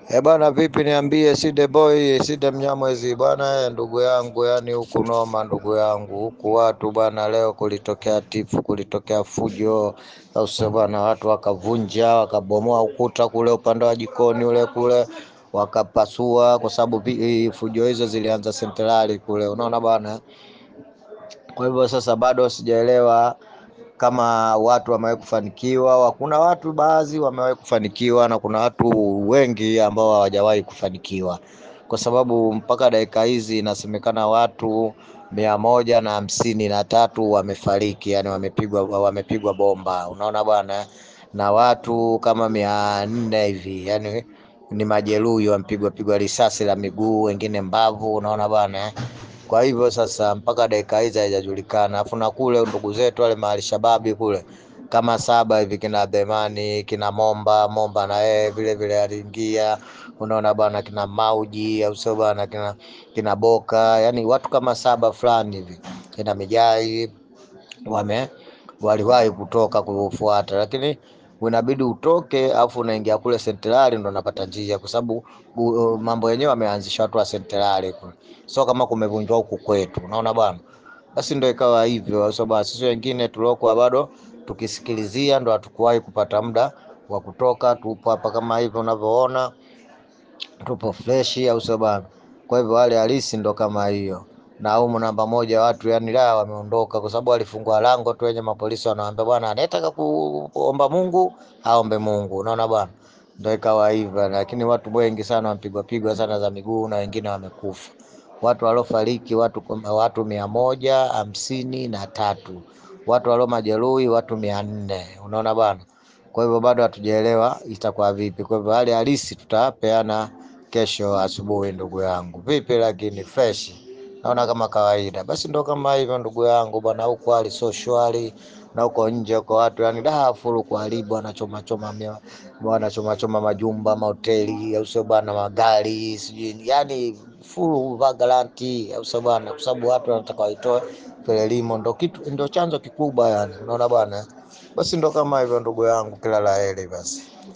Eh bwana, vipi? Niambie, Side Boy, Side Mnyamwezi bwana. eh, Ndugu yangu, yani huku noma, ndugu yangu, huku watu bwana, leo kulitokea tifu, kulitokea fujo, au sio bwana? Watu wakavunja, wakabomoa ukuta kule upande wa jikoni ule kule, wakapasua, kwa sababu vi- fujo hizo zilianza sentrali kule, unaona bwana. Kwa hivyo sasa bado sijaelewa kama watu wamewahi kufanikiwa. Kuna watu baadhi wamewahi kufanikiwa na kuna watu wengi ambao hawajawahi kufanikiwa, kwa sababu mpaka dakika hizi inasemekana watu mia moja na hamsini na tatu wamefariki, yani wamepigwa wamepigwa bomba, unaona bwana, na watu kama mia nne hivi yani ni majeruhi, wamepigwa pigwa risasi la miguu, wengine mbavu, unaona bwana. Kwa hivyo sasa mpaka dakika hizi haijajulikana. Afu na kule ndugu zetu wale mahali shababi kule kama saba hivi kina Abemani kina Momba Momba na yeye vile vile aliingia, unaona bwana, kina Mauji au sio bwana, kina, kina Boka, yani watu kama saba fulani hivi kina Mijai wame waliwahi kutoka kufuata, lakini unabidi utoke afu unaingia kule sentrali ndo unapata njia, kwa sababu uh, mambo yenyewe wameanzisha watu wa sentrali kule, sio kama kumevunjwa huku kwetu, unaona bwana. Basi ndo ikawa hivyo, sababu sisi wengine tuliokuwa bado tukisikilizia ndo hatukuwahi kupata muda wa kutoka. Tupo hapa kama hivyo unavyoona, tupo freshi, au sio bwana? Kwa hivyo hali halisi ndo kama hiyo na humu namba moja watu yani la wameondoka kwa sababu walifungua lango tu, wenye mapolisi wanawaambia bwana, anayetaka ku- kuomba Mungu aombe Mungu, unaona bwana, ndio ikawa hivyo. Lakini watu wengi sana wamepigwa pigwa sana za miguu na wengine wamekufa. Watu waliofariki watu watu mia moja hamsini na tatu watu walio majeruhi watu mia nne unaona bwana. Kwa hivyo bado hatujaelewa itakuwa vipi. Kwa hivyo hali halisi tutapeana kesho asubuhi, ndugu yangu. Vipi lakini fresh naona kama kawaida. Basi ndo kama hivyo ndugu yangu bwana, huko hali sio shwari na huko nje huko watu yani da furu kuharibu, wanachoma choma mia- wanachoma choma majumba mahoteli, au sio bwana, magari sijui yani furu vagalanti, au sio bwana, kwa sababu watu wanataka waitoe Frelimo, ndo kitu ndo chanzo kikubwa yani, unaona bwana. Basi ndo kama hivyo ndugu yangu, kila la heri basi.